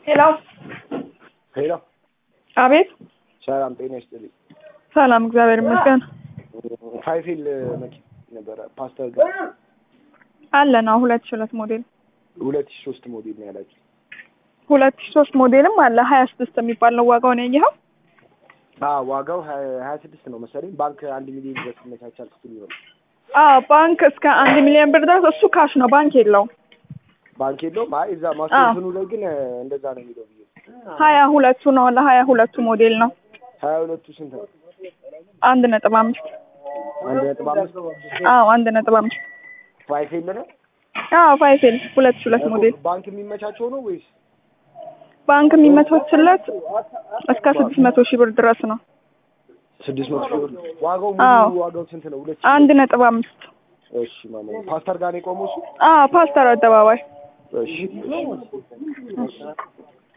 ሄሎ ሄሎ አቤት። ሰላም ጤና ይስጥልኝ። ሰላም እግዚአብሔር ይመስገን። ፋይፊል መኪና ነበረ ፓስተር ጋር አለ ነው ሁለት ሺህ ሁለት ሞዴል ሁለት ሺህ ሶስት ሞዴል ነው ያላችሁ። ሁለት ሺህ ሶስት ሞዴልም አለ ሀያ ስድስት የሚባል ነው ዋጋውን ያየኸው? አዎ ዋጋው ሀያ ስድስት ነው መሰለኝ። ባንክ አንድ ሚሊዮን ድረስ ይመቻቻል ስትል ይሆናል። አዎ ባንክ እስከ አንድ ሚሊዮን ብር ድረስ እሱ ካሽ ነው፣ ባንክ የለውም። ባንክ የለውም። አይ እዛ ማስቴሽኑ ላይ ግን እንደዛ ነው የሚለው ብዬ ሀያ ሁለቱ ነው ለሀያ ሁለቱ ሞዴል ነው ሀያ ሁለቱ ስንት ነው? አንድ ነጥብ አምስት አንድ ነጥብ አምስት አዎ አንድ ነጥብ አምስት ፋይፊል ነው አዎ ፋይፌል ሁለት ሺህ ሁለት ሞዴል ባንክ የሚመቻቸው ነው ወይስ ባንክ የሚመቻችለት እስከ ስድስት መቶ ሺህ ብር ድረስ ነው። ስድስት መቶ ሺህ ብር? ዋጋው አዎ። ሙሉ ዋጋው ስንት ነው? ሁለት ሺህ አንድ ነጥብ አምስት እሺ ማማ ፓስተር ጋር ነው የቆመው እሱ? አዎ ፓስተር አደባባይ እሺ